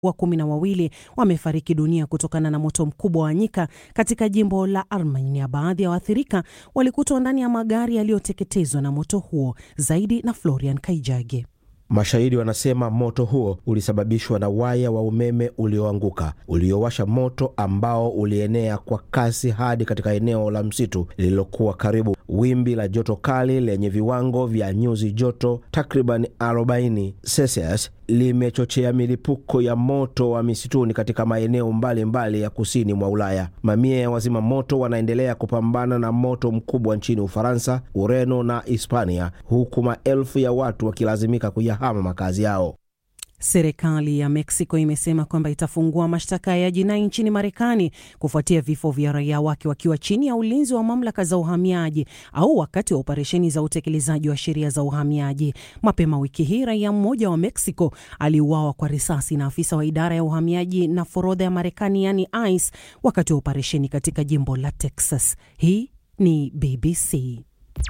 wa kumi na wawili wamefariki dunia kutokana na moto mkubwa wa nyika katika jimbo la Armenia. Baadhi ya waathirika walikutwa ndani ya magari yaliyoteketezwa na moto huo. Zaidi na Florian Kaijage. Mashahidi wanasema moto huo ulisababishwa na waya wa umeme ulioanguka uliowasha moto ambao ulienea kwa kasi hadi katika eneo la msitu lililokuwa karibu. Wimbi la joto kali lenye viwango vya nyuzi joto takriban 40 Celsius limechochea milipuko ya moto wa misituni katika maeneo mbalimbali mbali ya kusini mwa Ulaya. Mamia ya wazima moto wanaendelea kupambana na moto mkubwa nchini Ufaransa, Ureno na Hispania, huku maelfu ya watu wakilazimika kuyahama makazi yao. Serikali ya Mexico imesema kwamba itafungua mashtaka ya jinai nchini Marekani kufuatia vifo vya raia wake wakiwa chini ya ulinzi wa mamlaka za uhamiaji au wakati wa operesheni za utekelezaji wa sheria za uhamiaji. Mapema wiki hii, raia mmoja wa Mexico aliuawa kwa risasi na afisa wa idara ya uhamiaji na forodha ya Marekani, yani ICE, wakati wa operesheni katika jimbo la Texas. Hii ni BBC.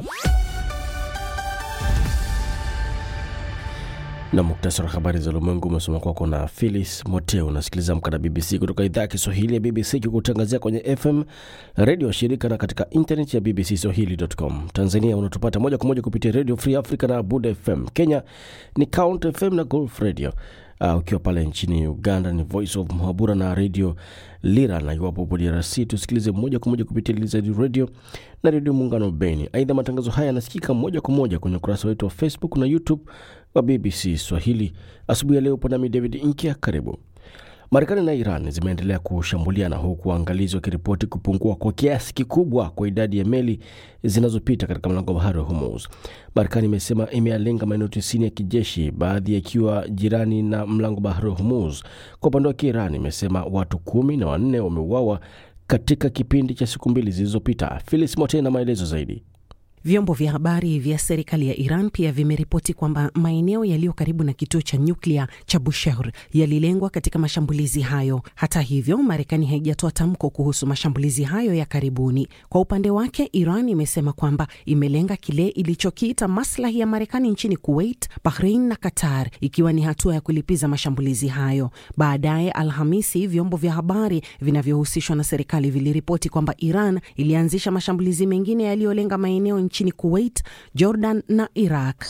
na muktasari wa habari za ulimwengu umesoma kwako na Philis Moteo. Unasikiliza Amka na BBC kutoka idhaa ya Kiswahili ya BBC kikutangazia kwenye FM redio wa shirika na katika internet ya BBC Swahili.com. Tanzania unatupata moja kwa moja kupitia Radio Free Africa na Buda FM. Kenya ni Count FM na Golf Radio. Uh, ukiwa pale nchini Uganda ni Voice of Muhabura na Radio Lira, na iwapo upo DRC tusikilize moja kwa moja kupitia Lizard Radio na Redio Muungano Beni. Aidha, matangazo haya yanasikika moja kwa moja kwenye ukurasa wetu wa Facebook na YouTube wa BBC Swahili. Asubuhi ya leo upo nami David Inkia, karibu. Marekani na Iran zimeendelea kushambuliana huku waangalizi wakiripoti kupungua kwa kiasi kikubwa kwa idadi ya meli zinazopita katika mlango wa bahari wa Hormuz. Marekani imesema imeyalenga maeneo tisini ya kijeshi, baadhi yakiwa jirani na mlango wa bahari wa Hormuz. Kwa upande wake, Iran imesema watu kumi na wanne wameuawa katika kipindi cha siku mbili zilizopita. Filis Mote na maelezo zaidi. Vyombo vya habari vya serikali ya Iran pia vimeripoti kwamba maeneo yaliyo karibu na kituo cha nyuklia cha Bushehr yalilengwa katika mashambulizi hayo. Hata hivyo, Marekani haijatoa tamko kuhusu mashambulizi hayo ya karibuni. Kwa upande wake, Iran imesema kwamba imelenga kile ilichokiita maslahi ya Marekani nchini Kuwait, Bahrain na Qatar, ikiwa ni hatua ya kulipiza mashambulizi hayo. Baadaye Alhamisi, vyombo vya habari vinavyohusishwa na serikali viliripoti kwamba Iran ilianzisha mashambulizi mengine yaliyolenga maeneo nchini Kuwait, Jordan na Iraq.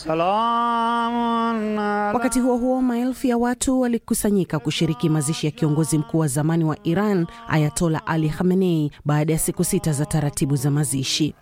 Wakati huo huo, maelfu ya watu walikusanyika kushiriki mazishi ya kiongozi mkuu wa zamani wa Iran Ayatola Ali Khamenei baada ya siku sita za taratibu za mazishi.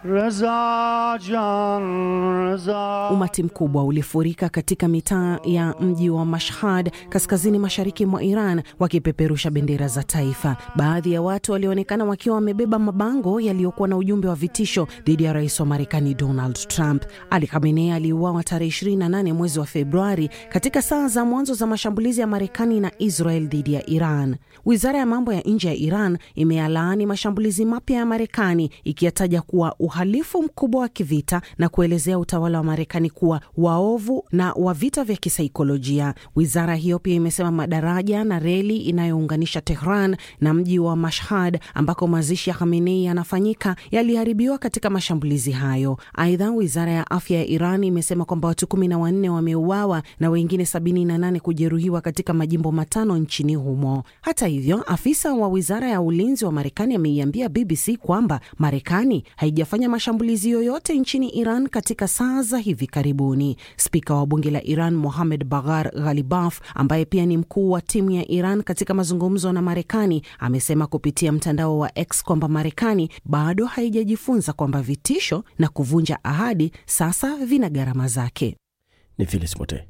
Umati mkubwa ulifurika katika mitaa ya mji wa Mashhad kaskazini mashariki mwa Iran wakipeperusha bendera za taifa. Baadhi ya watu walionekana wakiwa wamebeba mabango yaliyokuwa na ujumbe wa vitisho dhidi ya rais wa Marekani Donald Trump. Ali Khamenei aliuawa tarehe 28 mwezi wa Februari katika saa za mwanzo za mashambulizi ya Marekani na Israel dhidi ya Iran. Wizara ya mambo ya nje ya Iran imeyalaani mashambulizi mapya ya Marekani ikiyataja kuwa uhalifu mkubwa wa kivita na kuelezea utawala wa Marekani kuwa waovu na wa vita vya kisaikolojia. Wizara hiyo pia imesema madaraja na reli inayounganisha Tehran na mji wa Mashhad ambako mazishi ya Khamenei yanafanyika yaliharibiwa katika mashambulizi hayo. Aidha, wizara ya afya ya Iran imesema kwamba watu kumi na wanne wameuawa na wengine sabini na nane kujeruhiwa katika majimbo matano nchini humo. Hata hivyo, afisa wa wizara ya ulinzi wa Marekani ameiambia BBC kwamba Marekani haijafanya mashambulizi yoyote nchini Iran katika saa za hivi karibuni. Spika wa bunge la Iran Mohamed Baghar Ghalibaf, ambaye pia ni mkuu wa timu ya Iran katika mazungumzo na Marekani, amesema kupitia mtandao wa X kwamba Marekani bado haijajifunza kwamba vitisho na kuvunja ahadi sasa vina gharama zake. Ni Filis Mote.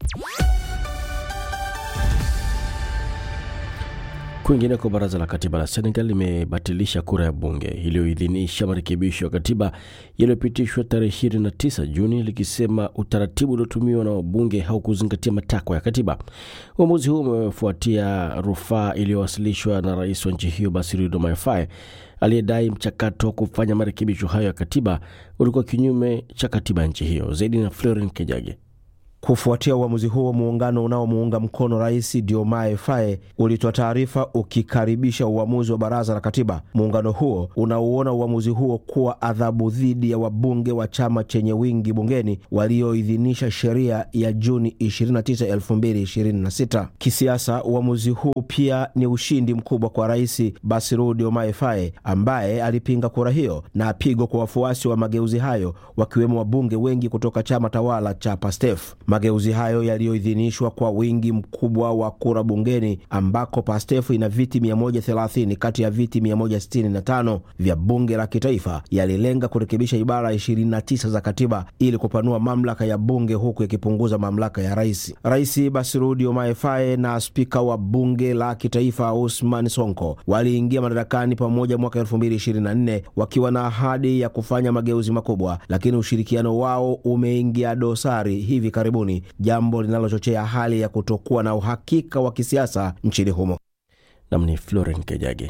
Kwingineko, baraza la katiba la Senegal limebatilisha kura ya bunge iliyoidhinisha marekebisho ya katiba yaliyopitishwa tarehe 29 Juni, likisema utaratibu uliotumiwa na wabunge haukuzingatia matakwa ya katiba. Uamuzi huu umefuatia rufaa iliyowasilishwa na rais wa nchi hiyo Bassirou Diomaye Faye aliyedai mchakato wa kufanya marekebisho hayo ya katiba ulikuwa kinyume cha katiba ya nchi hiyo. Zaidi na Florin Kejage. Kufuatia uamuzi huo, muungano unaomuunga mkono rais Diomaye Faye ulitoa taarifa ukikaribisha uamuzi wa baraza la katiba. Muungano huo unauona uamuzi huo kuwa adhabu dhidi ya wabunge wa chama chenye wingi bungeni walioidhinisha sheria ya Juni 29, 2026. Kisiasa, uamuzi huu pia ni ushindi mkubwa kwa rais Bassirou Diomaye Faye ambaye alipinga kura hiyo na pigo kwa wafuasi wa mageuzi hayo wakiwemo wabunge wengi kutoka chama tawala cha PASTEF. Mageuzi hayo yaliyoidhinishwa kwa wingi mkubwa wa kura bungeni, ambako PASTEF ina viti 130 kati ya viti 165 vya bunge la kitaifa, yalilenga kurekebisha ibara 29 za katiba ili kupanua mamlaka ya bunge huku yakipunguza mamlaka ya rais. Rais Bassirou Diomaye Faye na spika wa bunge la kitaifa Ousmane Sonko waliingia madarakani pamoja mwaka 2024 wakiwa na ahadi ya kufanya mageuzi makubwa, lakini ushirikiano wao umeingia dosari hivi karibuni, jambo linalochochea hali ya kutokuwa na uhakika wa kisiasa nchini humo. Nam ni Floren Kejage.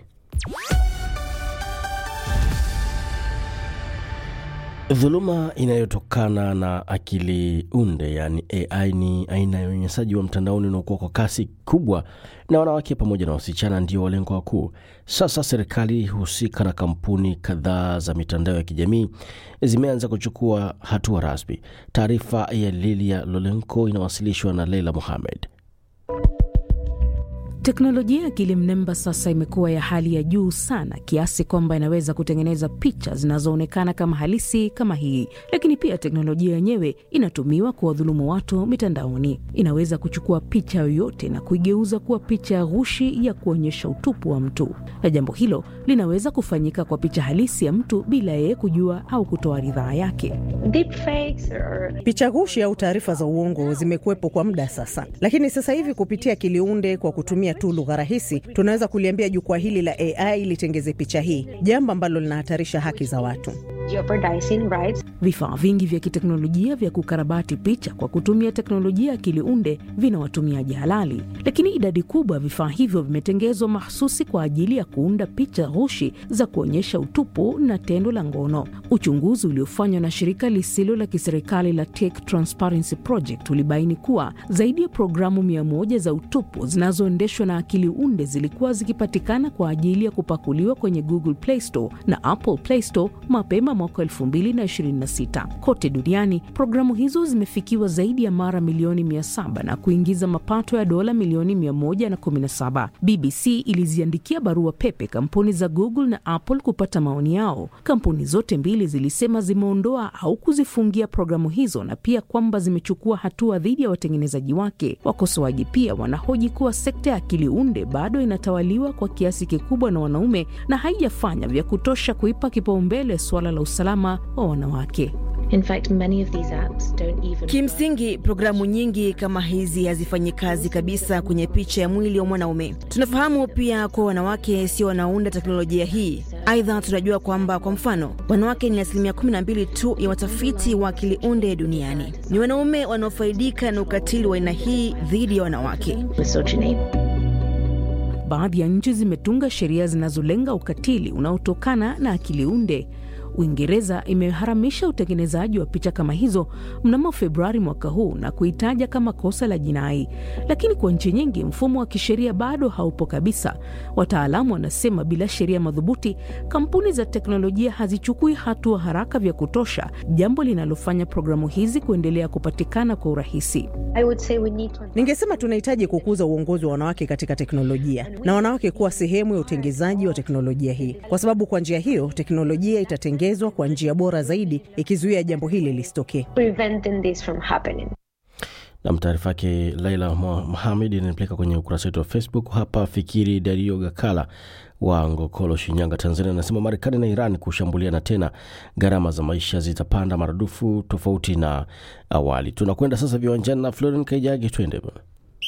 Dhuluma inayotokana na akili unde yaani AI ni aina ya unyanyasaji wa mtandaoni unaokuwa kwa kasi kubwa, na wanawake pamoja na wasichana ndio walengwa wakuu. Sasa serikali husika na kampuni kadhaa za mitandao ya kijamii zimeanza kuchukua hatua rasmi. Taarifa ya Lilia Lolenko inawasilishwa na Leila Mohamed. Teknolojia ya akili mnemba sasa imekuwa ya hali ya juu sana kiasi kwamba inaweza kutengeneza picha zinazoonekana kama halisi kama hii, lakini pia teknolojia yenyewe inatumiwa kuwadhulumu watu mitandaoni. Inaweza kuchukua picha yoyote na kuigeuza kuwa picha ya ghushi ya kuonyesha utupu wa mtu, na jambo hilo linaweza kufanyika kwa picha halisi ya mtu bila yeye kujua au kutoa ridhaa yake. Picha ghushi au taarifa za uongo zimekuwepo kwa muda sasa, lakini sasa hivi kupitia akili unde kwa kutumia tu lugha rahisi, tunaweza kuliambia jukwaa hili la AI litengeze picha hii, jambo ambalo linahatarisha haki za watu. Vifaa vingi vya kiteknolojia vya kukarabati picha kwa kutumia teknolojia ya akili unde vina watumiaji halali, lakini idadi kubwa ya vifaa hivyo vimetengezwa mahsusi kwa ajili ya kuunda picha ghushi za kuonyesha utupu na tendo la ngono. Uchunguzi uliofanywa na shirika lisilo la kiserikali la Tech Transparency Project ulibaini kuwa zaidi ya programu mia moja za utupu zinazoendeshwa na akili unde zilikuwa zikipatikana kwa ajili ya kupakuliwa kwenye Google Play Store na Apple Play Store mapema mwaka 2026. Kote duniani programu hizo zimefikiwa zaidi ya mara milioni 700 na kuingiza mapato ya dola milioni 117. BBC iliziandikia barua pepe kampuni za Google na Apple kupata maoni yao. Kampuni zote mbili zilisema zimeondoa au kuzifungia programu hizo na pia kwamba zimechukua hatua dhidi ya watengenezaji wake. Wakosoaji pia wanahoji kuwa sekta ya akili unde bado inatawaliwa kwa kiasi kikubwa na wanaume na haijafanya vya kutosha kuipa kipaumbele suala la usalama wa wanawake. In fact, many of these apps don't even Kimsingi, programu nyingi kama hizi hazifanyi kazi kabisa kwenye picha ya mwili wa mwanaume. Tunafahamu pia kuwa wanawake sio wanaunda teknolojia hii. Aidha, tunajua kwamba kwa mfano, wanawake ni asilimia 12 tu ya watafiti wa akili unde duniani. Ni wanaume wanaofaidika na ukatili wa aina hii dhidi ya wanawake. misogyny. Baadhi ya nchi zimetunga sheria zinazolenga ukatili unaotokana na akili unde. Uingereza imeharamisha utengenezaji wa picha kama hizo mnamo Februari mwaka huu na kuitaja kama kosa la jinai, lakini kwa nchi nyingi mfumo wa kisheria bado haupo kabisa. Wataalamu wanasema bila sheria madhubuti, kampuni za teknolojia hazichukui hatua haraka vya kutosha, jambo linalofanya programu hizi kuendelea kupatikana kwa urahisi. I would say we need to Ningesema tunahitaji kukuza uongozi wa wanawake katika teknolojia na wanawake kuwa sehemu ya utengezaji wa teknolojia hii, kwa sababu kwa njia hiyo teknolojia itatengezwa kwa njia bora zaidi, ikizuia jambo hili lisitokee. preventing this from happening. Nam, taarifa yake Laila Mohamed inanipeleka kwenye ukurasa wetu wa Facebook. Hapa Fikiri Dario Gakala wa Ngokolo, Shinyanga, Tanzania, anasema Marekani na Iran kushambuliana tena, gharama za maisha zitapanda maradufu tofauti na awali. Tunakwenda sasa viwanjani na Floren Kaijagi, twende bwana.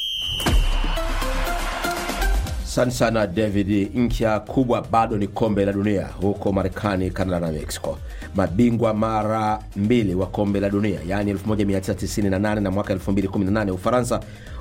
Asante sana David. Ncha kubwa bado ni kombe la dunia huko Marekani, Canada na Mexico. Mabingwa mara mbili wa kombe la dunia yaani 1998 na mwaka 2018 Ufaransa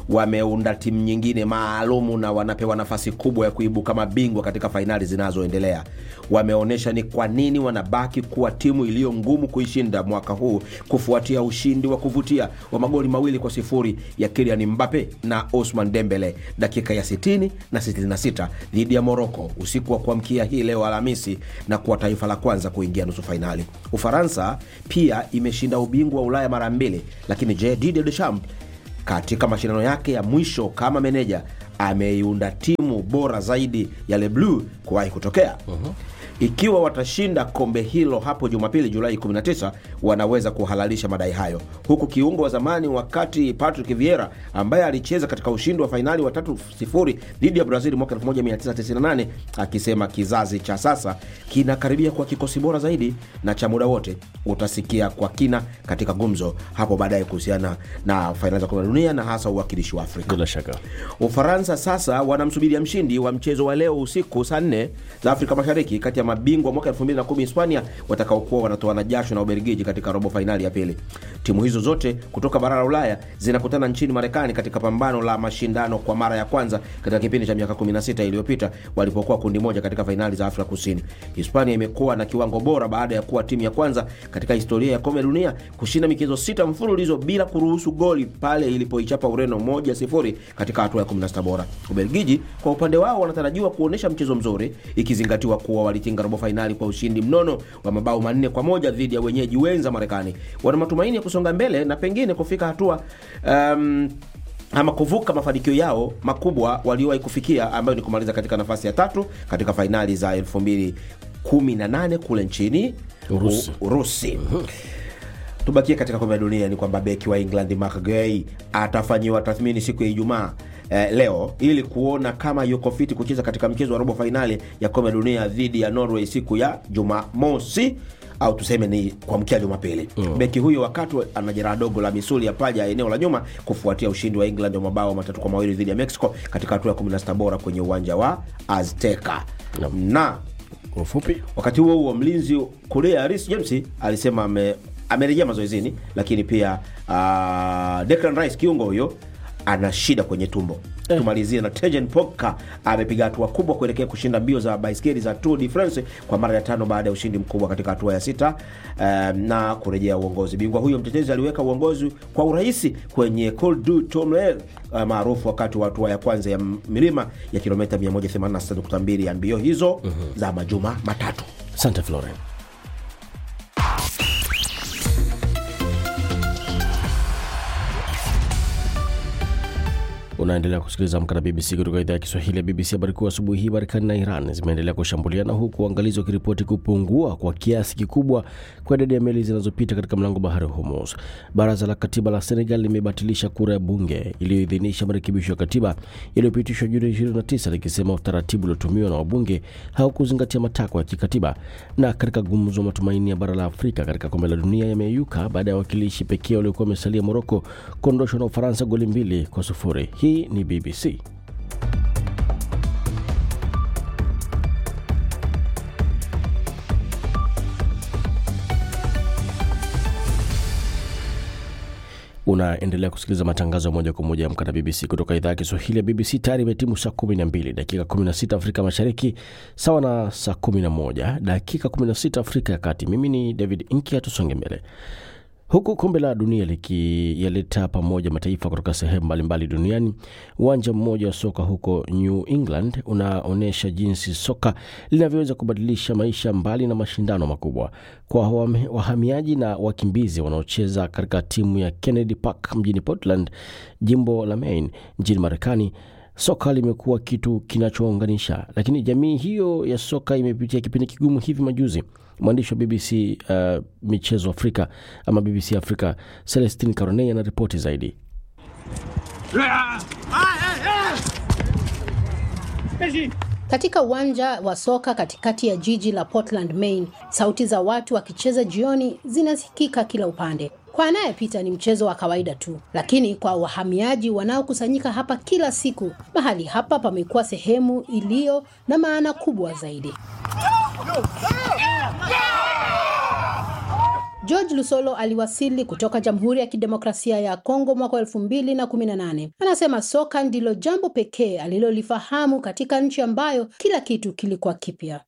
wameunda timu nyingine maalumu na wanapewa nafasi kubwa ya kuibuka mabingwa katika fainali zinazoendelea. Wameonyesha ni kwa nini wanabaki kuwa timu iliyo ngumu kuishinda mwaka huu kufuatia ushindi wa kuvutia wa magoli mawili kwa sifuri ya Kylian Mbappe na Ousmane Dembele dakika ya 60 na 66 dhidi ya Moroko usiku wa kuamkia hii leo Alhamisi na kuwa taifa la kwanza kuingia nusu fainali. Ufaransa pia imeshinda ubingwa wa Ulaya mara mbili, lakini je, Didier Deschamps katika mashindano yake ya mwisho kama meneja ameiunda timu bora zaidi ya Le Bleu kuwahi kutokea. Ikiwa watashinda kombe hilo hapo Jumapili Julai 19, wanaweza kuhalalisha madai hayo, huku kiungo wa zamani wakati Patrick Vieira ambaye alicheza katika ushindi wa fainali wa 3-0 dhidi ya Brazil mwaka 1998 akisema kizazi cha sasa kinakaribia kwa kikosi bora zaidi na cha muda wote. Utasikia kwa kina katika gumzo hapo baadaye kuhusiana na fainali za kombe la dunia na hasa uwakilishi wa Afrika. Bila shaka Ufaransa sasa wanamsubiria mshindi wa mchezo wa leo usiku saa nne za Afrika Mashariki kati ya mabingwa mwaka 2010 Hispania watakaokuwa wanatoana jasho na Ubelgiji katika robo fainali ya pili. Timu hizo zote kutoka bara la Ulaya zinakutana nchini Marekani katika pambano la mashindano kwa mara ya kwanza katika kipindi cha miaka 16 iliyopita walipokuwa kundi moja katika fainali za Afrika Kusini. Hispania imekuwa na kiwango bora baada ya kuwa timu ya kwanza katika historia ya kombe la dunia kushinda michezo sita mfululizo bila kuruhusu goli pale ilipoichapa Ureno moja sifuri katika hatua ya 16 bora. Ubelgiji kwa upande wao wanatarajiwa kuonyesha mchezo mzuri ikizingatiwa kuwa walitinga robo fainali kwa ushindi mnono wa mabao manne kwa moja dhidi ya wenyeji wenza Marekani. Wana matumaini ya kusonga mbele na pengine kufika hatua um, ama kuvuka mafanikio yao makubwa waliowahi kufikia ambayo ni kumaliza katika nafasi ya tatu katika fainali za 2018 kule nchini Urusi. U- Urusi. Tubakie katika kombe la dunia, ni kwamba beki wa England Mark Gay atafanyiwa tathmini siku ya Ijumaa eh, leo ili kuona kama yuko fiti kucheza katika mchezo wa robo fainali ya kombe la dunia dhidi ya Norway siku ya Jumamosi au tuseme ni kuamkia Jumapili. Mm. Beki huyo wakati ana jeraha dogo la misuli ya paja ya eneo la nyuma kufuatia ushindi wa England wa mabao matatu kwa mawili dhidi ya Mexico katika hatua ya 16 bora kwenye uwanja wa Azteca. Naam. Na kwa ufupi wakati huo huo mlinzi Korea Reece James alisema ame, amerejea mazoezini, lakini pia uh, Declan Rice kiungo huyo ana shida kwenye tumbo. Tumalizie na Tejan Pogba amepiga hatua kubwa kuelekea kushinda mbio za baiskeli za Tour de France kwa mara ya tano baada ya ushindi mkubwa katika hatua ya sita um, na kurejea uongozi. Bingwa huyo mtetezi aliweka uongozi kwa urahisi kwenye Col du Tourmalet uh, maarufu wakati wa hatua ya kwanza ya milima ya kilomita 186.2 ya mbio hizo za majuma matatu. asante Florian. Unaendelea kusikiliza Amka na BBC kutoka idhaa ya Kiswahili ya BBC. Habari kuu asubuhi hii, Marekani na Iran zimeendelea kushambuliana huku uangalizi wakiripoti kupungua kwa kiasi kikubwa kwa idadi ya meli zinazopita katika mlango bahari wa Hormuz. Baraza la katiba la Senegal limebatilisha kura ya bunge iliyoidhinisha marekebisho ya katiba yaliyopitishwa Juni 29 likisema utaratibu uliotumiwa na wabunge haukuzingatia matakwa ya kikatiba. Na katika gumzo, matumaini ya bara la Afrika katika kombe la dunia yameyuka baada ya wakilishi pekee waliokuwa wamesalia Moroko kuondoshwa na Ufaransa goli mbili kwa sufuri. Hii ni BBC. Unaendelea kusikiliza matangazo ya moja kwa moja ya Amka na BBC kutoka idhaa ya Kiswahili ya BBC. Tayari imetimu saa 12 dakika 16 Afrika Mashariki, sawa na saa 11 dakika 16 Afrika ya Kati. Mimi ni David Inkia, tusonge mbele. Huku kombe la dunia likiyaleta pamoja mataifa kutoka sehemu mbalimbali duniani, uwanja mmoja wa soka huko New England unaonyesha jinsi soka linavyoweza kubadilisha maisha mbali na mashindano makubwa. Kwa wahami- wahamiaji na wakimbizi wanaocheza katika timu ya Kennedy Park mjini Portland, jimbo la Maine nchini Marekani, soka limekuwa kitu kinachounganisha, lakini jamii hiyo ya soka imepitia kipindi kigumu hivi majuzi. Mwandishi wa BBC uh, michezo Afrika ama BBC Afrika Celestin Caronei anaripoti zaidi. Katika uwanja wa soka katikati ya jiji la Portland, Maine, sauti za watu wakicheza jioni zinasikika kila upande. Kwa anayepita ni mchezo wa kawaida tu, lakini kwa wahamiaji wanaokusanyika hapa kila siku, mahali hapa pamekuwa sehemu iliyo na maana kubwa zaidi. George Lusolo aliwasili kutoka Jamhuri ya Kidemokrasia ya Kongo mwaka wa elfu mbili na kumi na nane. Anasema soka ndilo jambo pekee alilolifahamu katika nchi ambayo kila kitu kilikuwa kipya.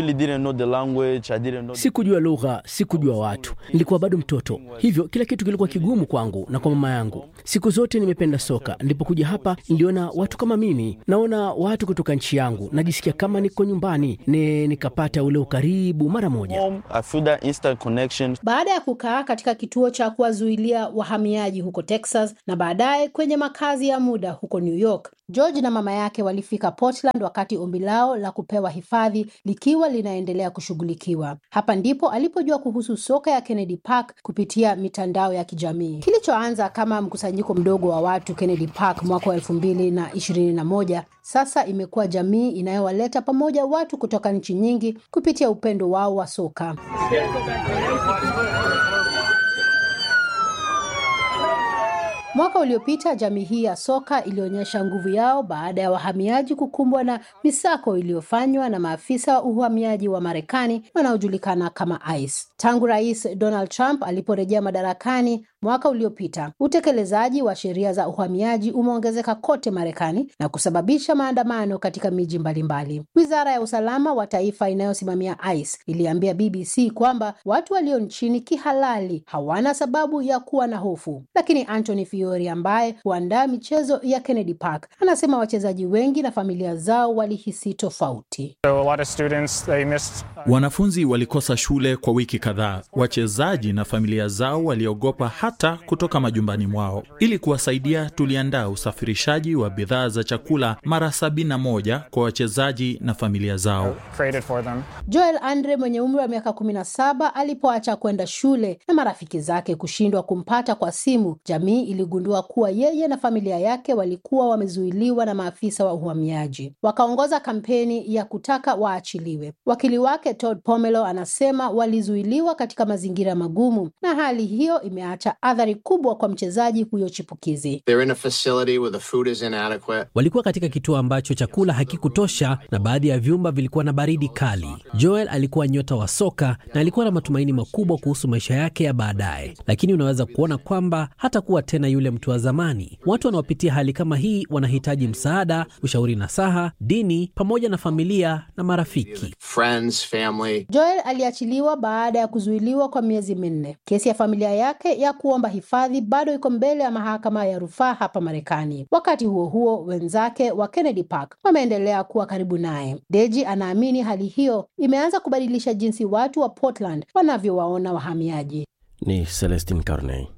Sikujua lugha, sikujua watu, nilikuwa bado mtoto, hivyo kila kitu kilikuwa kigumu kwangu na kwa mama yangu. Siku zote nimependa soka. Nilipokuja hapa, niliona watu kama mimi, naona watu kutoka nchi yangu, najisikia kama niko nyumbani, ne nikapata ule ukaribu mara moja. Baada ya kukaa katika kituo cha kuwazuilia wahamiaji huko Texas na baadaye kwenye makazi ya muda huko New York, George na mama yake walifika Portland wakati ombi lao la kupewa hifadhi likiwa linaendelea kushughulikiwa. Hapa ndipo alipojua kuhusu soka ya Kennedy Park kupitia mitandao ya kijamii. Kilichoanza kama mkusanyiko mdogo wa watu Kennedy Park mwaka wa elfu mbili na ishirini na moja sasa imekuwa jamii inayowaleta pamoja watu kutoka nchi nyingi kupitia upendo wao wa soka. Mwaka uliopita jamii hii ya soka ilionyesha nguvu yao baada ya wahamiaji kukumbwa na misako iliyofanywa na maafisa wa uhamiaji wa Marekani wanaojulikana kama ICE. Tangu Rais Donald Trump aliporejea madarakani mwaka uliopita, utekelezaji wa sheria za uhamiaji umeongezeka kote Marekani na kusababisha maandamano katika miji mbalimbali. Wizara ya usalama wa taifa inayosimamia ICE iliambia BBC kwamba watu walio nchini kihalali hawana sababu ya kuwa na hofu, lakini Anthony Fiori ambaye huandaa michezo ya Kennedy Park anasema wachezaji wengi na familia zao walihisi tofauti. Wanafunzi walikosa shule kwa wiki kadhaa. Wachezaji na familia zao waliogopa hata kutoka majumbani mwao. Ili kuwasaidia, tuliandaa usafirishaji wa bidhaa za chakula mara sabini na moja kwa wachezaji na familia zao. Joel Andre mwenye umri wa miaka kumi na saba alipoacha kwenda shule na marafiki zake kushindwa kumpata kwa simu, jamii iligundua kuwa yeye na familia yake walikuwa wamezuiliwa na maafisa wa uhamiaji. Wakaongoza kampeni ya kutaka waachiliwe. Wakili wake Todd Pomelo anasema walizuiliwa katika mazingira magumu, na hali hiyo imeacha athari kubwa kwa mchezaji huyo chipukizi. Walikuwa katika kituo ambacho chakula hakikutosha na baadhi ya vyumba vilikuwa na baridi kali. Joel alikuwa nyota wa soka na alikuwa na matumaini makubwa kuhusu maisha yake ya baadaye, lakini unaweza kuona kwamba hatakuwa tena yule mtu wa zamani. Watu wanaopitia hali kama hii wanahitaji msaada, ushauri, nasaha, dini, pamoja na familia na marafiki. Friends, family. Joel aliachiliwa baada ya kuzuiliwa kwa miezi minne. Kesi ya familia yake ya kuomba hifadhi bado iko mbele ya mahakama ya rufaa hapa Marekani. Wakati huo huo, wenzake wa Kennedy Park wameendelea kuwa karibu naye. Deji anaamini hali hiyo imeanza kubadilisha jinsi watu wa Portland wanavyowaona wahamiaji. Ni Celestin Carney.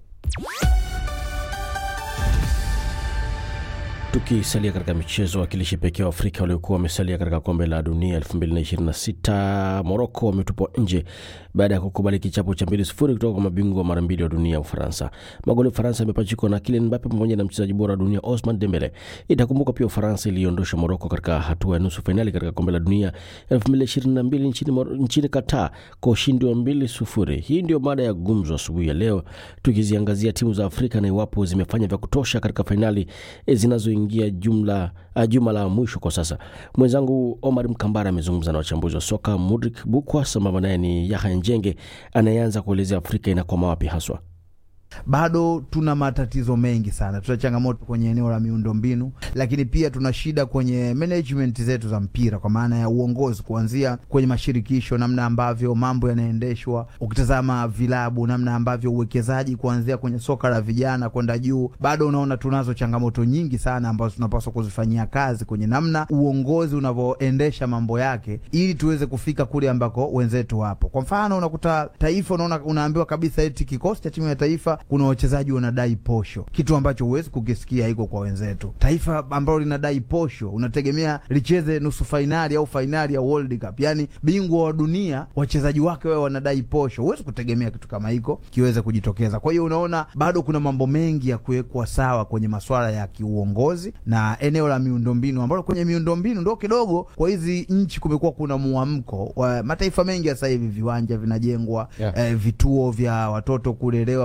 Tukisalia katika michezo, wakilishi pekee wa Afrika waliokuwa wamesalia katika kombe la dunia 2026 Moroko wametupwa nje baada ya kukubali kichapo cha mbili sufuri kutoka kwa mabingwa mara mbili wa dunia Ufaransa. Magoli ya Ufaransa yamepachikwa na Kylian Mbappe pamoja na mchezaji bora wa dunia Osman Dembele. Itakumbuka pia Ufaransa iliondosha Moroko katika hatua ya nusu fainali katika kombe la dunia 2022 nchini, nchini Qatar kwa ushindi wa mbili sufuri. Hii ndio mada ya gumzo asubuhi ya leo, tukiziangazia timu za Afrika na iwapo zimefanya vya kutosha katika fainali zinazoingia jumla uh, juma la mwisho kwa sasa. Mwenzangu Omar Mkambara amezungumza na wachambuzi wa soka Mudrik Bukwa, sambamba naye ni Yahya Njenge anayeanza kuelezea Afrika inakwama wapi haswa. Bado tuna matatizo mengi sana, tuna changamoto kwenye eneo la miundombinu, lakini pia tuna shida kwenye management zetu za mpira, kwa maana ya uongozi, kuanzia kwenye mashirikisho, namna ambavyo mambo yanaendeshwa. Ukitazama vilabu, namna ambavyo uwekezaji kuanzia kwenye soka la vijana kwenda juu, bado unaona tunazo changamoto nyingi sana ambazo tunapaswa kuzifanyia kazi kwenye namna uongozi unavyoendesha mambo yake, ili tuweze kufika kule ambako wenzetu wapo. Kwa mfano, unakuta taifa, unaona unaambiwa kabisa eti kikosi cha timu ya taifa kuna wachezaji wanadai posho, kitu ambacho huwezi kukisikia iko kwa wenzetu. Taifa ambalo linadai posho unategemea licheze nusu fainali au fainali ya World Cup, yani bingwa wa dunia, wachezaji wake wao wanadai posho. Huwezi kutegemea kitu kama hiko kiweze kujitokeza. Kwa hiyo unaona bado kuna mambo mengi ya kuwekwa sawa kwenye masuala ya kiuongozi na eneo la miundombinu, ambalo kwenye miundombinu ndo kidogo kwa hizi nchi kumekuwa kuna muamko wa mataifa mengi. Sasa hivi viwanja vinajengwa, Yeah. eh, vituo vya watoto kulelewa kwenye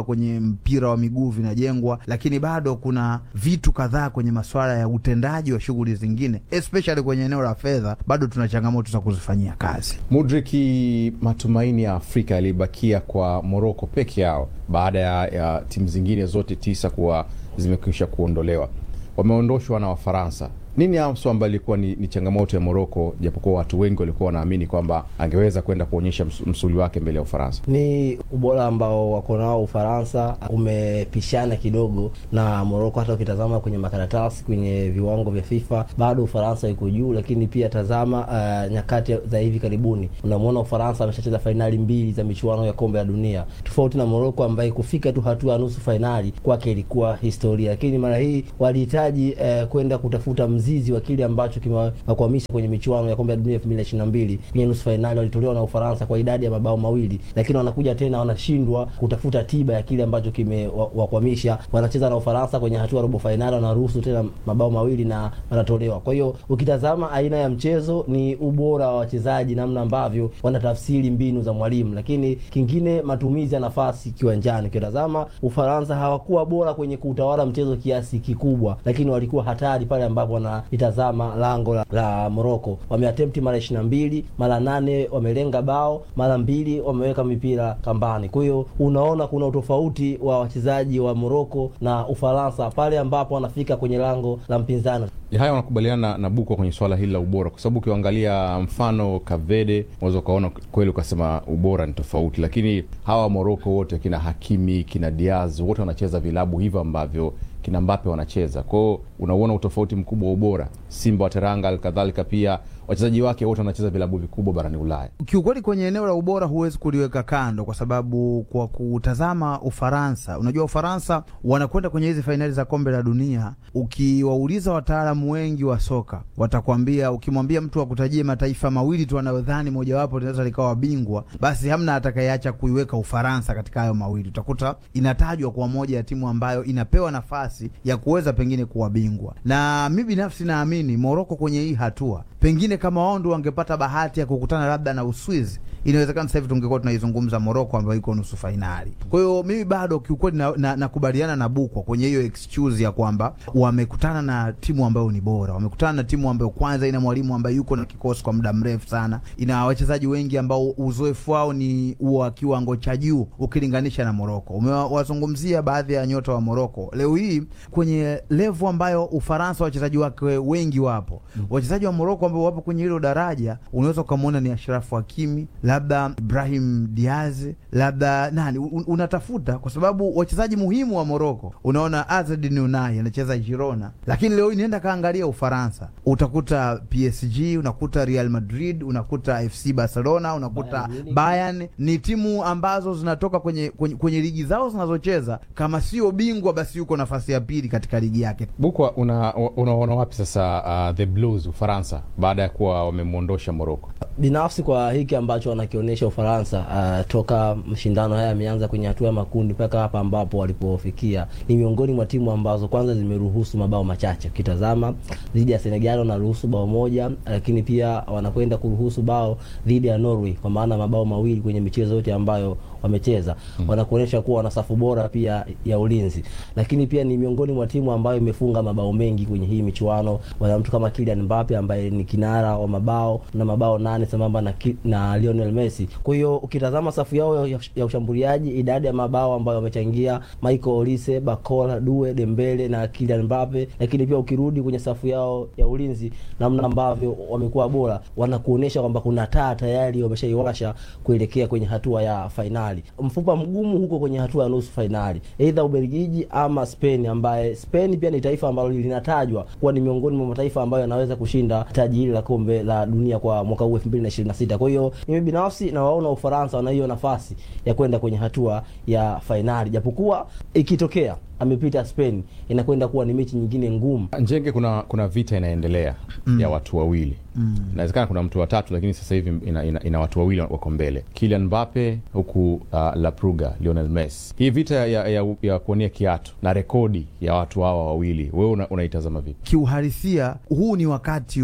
mpira wa miguu vinajengwa, lakini bado kuna vitu kadhaa kwenye masuala ya utendaji wa shughuli zingine, especially kwenye eneo la fedha, bado tuna changamoto za kuzifanyia kazi. Mudriki, matumaini ya Afrika yalibakia kwa Moroko peke yao baada ya, ya timu zingine zote tisa kuwa zimekwisha kuondolewa. Wameondoshwa na Wafaransa. Nini haswa ambayo ilikuwa ni, ni changamoto ya Moroko, japokuwa watu wengi walikuwa wanaamini kwamba angeweza kwenda kuonyesha ms, msuli wake mbele ya Ufaransa? Ni ubora ambao wako nao Ufaransa umepishana kidogo na Moroko. Hata ukitazama kwenye makaratasi, kwenye viwango vya FIFA bado Ufaransa iko juu, lakini pia tazama uh, nyakati za hivi karibuni, unamwona Ufaransa ameshacheza fainali mbili za michuano ya kombe la dunia, tofauti na Moroko ambaye kufika tu hatua ya nusu fainali kwake ilikuwa historia, lakini mara hii walihitaji uh, kwenda kutafuta mzizi wa kile ambacho kimewakwamisha kwenye michuano ya kombe la dunia 2022 kwenye nusu fainali walitolewa na Ufaransa kwa idadi ya mabao mawili, lakini wanakuja tena wanashindwa kutafuta tiba ya kile ambacho kimewakwamisha. Wanacheza na Ufaransa kwenye hatua robo fainali, wanaruhusu tena mabao mawili na wanatolewa. Kwa hiyo ukitazama aina ya mchezo ni ubora wa wachezaji, namna ambavyo wanatafsiri mbinu za mwalimu, lakini kingine matumizi ya nafasi kiwanjani. Ukitazama Ufaransa hawakuwa bora kwenye kuutawala mchezo kiasi kikubwa, lakini walikuwa hatari pale ambapo wana itazama lango la, la Moroko wameatempti mara ishirini na mbili mara nane wamelenga bao mara mbili wameweka mipira kambani. Kwa hiyo unaona kuna utofauti wa wachezaji wa Moroko na Ufaransa pale ambapo wanafika kwenye lango la mpinzani. Haya, wanakubaliana na, na Bukwa kwenye swala hili la ubora, kwa sababu ukiangalia mfano Kavede unaweza ukaona kweli ukasema ubora ni tofauti, lakini hawa Moroko wote kina Hakimi kina Diaz wote wanacheza vilabu hivyo ambavyo kina Mbape wanacheza kwao, unauona utofauti mkubwa wa ubora. Simba wa Teranga alikadhalika pia wachezaji wake wote wanacheza vilabu vikubwa barani Ulaya. Kiukweli, kwenye eneo la ubora huwezi kuliweka kando, kwa sababu kwa kutazama Ufaransa, unajua Ufaransa wanakwenda kwenye hizi fainali za kombe la dunia. Ukiwauliza wataalamu wengi wa soka watakwambia, ukimwambia mtu akutajie mataifa mawili tu anayodhani mojawapo linaweza likawa bingwa, basi hamna atakayeacha kuiweka Ufaransa katika hayo mawili. Utakuta inatajwa kwa moja ya timu ambayo inapewa nafasi ya kuweza pengine kuwa bingwa, na mi binafsi naamini Moroko kwenye hii hatua pengine kama wao ndio wangepata bahati ya kukutana labda na Uswizi, inawezekana sasa hivi tungekuwa tunaizungumza Moroko ambayo iko nusu fainali. Kwa hiyo mimi bado kiukweli nakubaliana na, na, na Bukwa kwenye hiyo excuse ya kwamba wamekutana na timu ambayo ni bora, wamekutana na timu ambayo kwanza ina mwalimu ambaye yuko na kikosi kwa muda mrefu sana, ina wachezaji wengi ambao uzoefu wao ni wa kiwango cha juu ukilinganisha na Moroko. Umewazungumzia baadhi ya nyota wa Moroko leo hii kwenye levu ambayo Ufaransa wachezaji wake wengi wapo, mm. wachezaji wa Moroko ambao wapo kwenye hilo daraja, unaweza ukamwona ni Ashrafu Hakimi, labda Ibrahim Diaz, labda nani un, unatafuta kwa sababu wachezaji muhimu wa Moroko, unaona Azedine Unai anacheza Girona, lakini leo nienda kaangalia Ufaransa, utakuta PSG, unakuta Real Madrid, unakuta FC Barcelona, unakuta Bayern, Bayern. Ni timu ambazo zinatoka kwenye, kwenye, kwenye ligi zao zinazocheza, kama sio bingwa basi yuko nafasi ya pili katika ligi yake. Bukwa, unaona una wapi sasa uh, the Blues Ufaransa baada ya kuwa wamemwondosha Moroko? Binafsi kwa hiki ambacho wanakionyesha Ufaransa uh, toka mashindano haya yameanza kwenye hatua ya makundi mpaka hapa ambapo walipofikia, ni miongoni mwa timu ambazo kwanza zimeruhusu mabao machache. Ukitazama dhidi ya Senegal wanaruhusu bao moja, lakini pia wanakwenda kuruhusu bao dhidi ya Norway, kwa maana mabao mawili kwenye michezo yote ambayo wamecheza hmm. Wanakuonyesha kuwa wana safu bora pia ya ulinzi, lakini pia ni miongoni mwa timu ambayo imefunga mabao mengi kwenye hii michuano. Wana mtu kama Kylian Mbappe ambaye ni kinara wa mabao na mabao nane sambamba na, na Lionel Messi. Kwa hiyo ukitazama safu yao ya, ya ushambuliaji, idadi ya mabao ambayo wamechangia Michael Olise, Bakola, Due, Dembele na Kylian Mbappe, lakini pia ukirudi kwenye safu yao ya ulinzi, namna ambavyo wamekuwa bora, wanakuonyesha kwamba kuna taa tayari wameshaiwasha kuelekea kwenye hatua ya fainali. Mfupa mgumu huko kwenye hatua ya nusu fainali, aidha Ubelgiji ama Spain, ambaye Spain pia ni taifa ambalo linatajwa kuwa ni miongoni mwa mataifa ambayo yanaweza kushinda taji hili la kombe la dunia kwa mwaka huu 2026. Kwa hiyo mimi binafsi nawaona Ufaransa wana hiyo nafasi ya kwenda kwenye hatua ya fainali, japokuwa ikitokea amepita Spain inakwenda kuwa ni mechi nyingine ngumu. Njenge, kuna kuna vita inaendelea mm. ya watu wawili mm. inawezekana kuna mtu watatu, lakini sasa hivi ina, ina, ina watu wawili wako mbele, Kylian Mbappe huku uh, La Pruga, Lionel Messi. Hii vita ya, ya, ya kuonia kiatu na rekodi ya watu hawa wawili, wewe unaitazama una vipi? Kiuhalisia huu ni wakati wa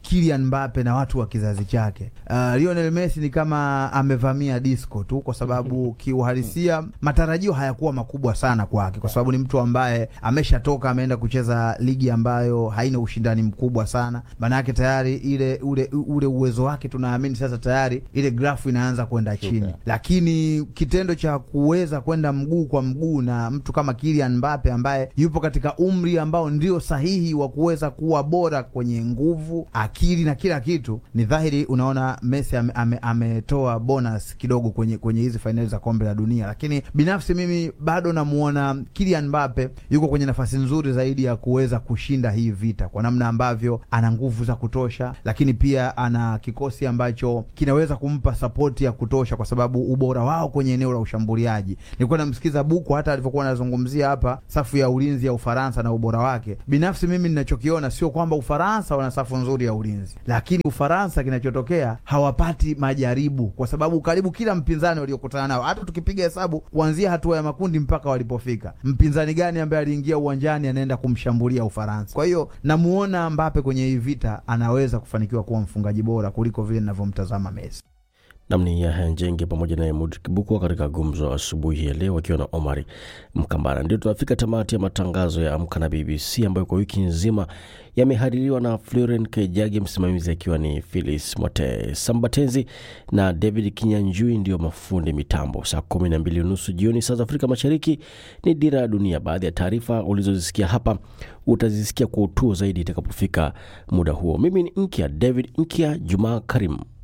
Kylian Mbappe na watu wa kizazi chake. Uh, Lionel Messi ni kama amevamia disco tu, kwa sababu kiuhalisia matarajio hayakuwa makubwa sana kwake, kwa sababu ni mtu ambaye ameshatoka ameenda kucheza ligi ambayo haina ushindani mkubwa sana. Maanake tayari ile ule ule uwezo wake tunaamini sasa tayari ile grafu inaanza kwenda chini, lakini kitendo cha kuweza kwenda mguu kwa mguu na mtu kama Kylian Mbappe ambaye yupo katika umri ambao ndio sahihi wa kuweza kuwa bora kwenye nguvu, akili na kila kitu, ni dhahiri unaona Messi ametoa ame, ame bonus kidogo kwenye kwenye hizi fainali za kombe la dunia, lakini binafsi mimi bado namuona Kylian Mbappe yuko kwenye nafasi nzuri zaidi ya kuweza kushinda hii vita kwa namna ambavyo ana nguvu za kutosha, lakini pia ana kikosi ambacho kinaweza kumpa sapoti ya kutosha, kwa sababu ubora wao kwenye eneo la ushambuliaji. Nilikuwa namsikiza Buku hata alivyokuwa anazungumzia hapa safu ya ulinzi ya Ufaransa na ubora wake. Binafsi mimi ninachokiona sio kwamba Ufaransa wana safu nzuri ya ulinzi, lakini Ufaransa kinachotokea hawapati majaribu, kwa sababu karibu kila mpinzani waliokutana nao, hata tukipiga hesabu kuanzia hatua ya makundi mpaka walipofika, mpinzani gani ambaye aliingia uwanjani anaenda kumshambulia Ufaransa? Kwa hiyo namuona Mbappe kwenye hii vita anaweza kufanikiwa kuwa mfungaji bora kuliko vile ninavyomtazama Messi. Namni Yahya Njenge pamoja naye Mud Kibukwa katika gumzo asubuhi ya leo wakiwa na Omari Mkambara. Ndio tunafika tamati ya matangazo ya Amka na BBC ambayo kwa wiki nzima yamehaririwa na Floren Kejagi, msimamizi akiwa ni Philis Mote Sambatenzi na David Kinyanjui ndio mafundi mitambo. Saa kumi na mbili unusu jioni saa za Afrika Mashariki ni Dira ya Dunia. Baadhi ya taarifa ulizozisikia hapa utazisikia kwa utuo zaidi itakapofika muda huo. Mimi ni Nkya David Nkya Jumaa Karimu.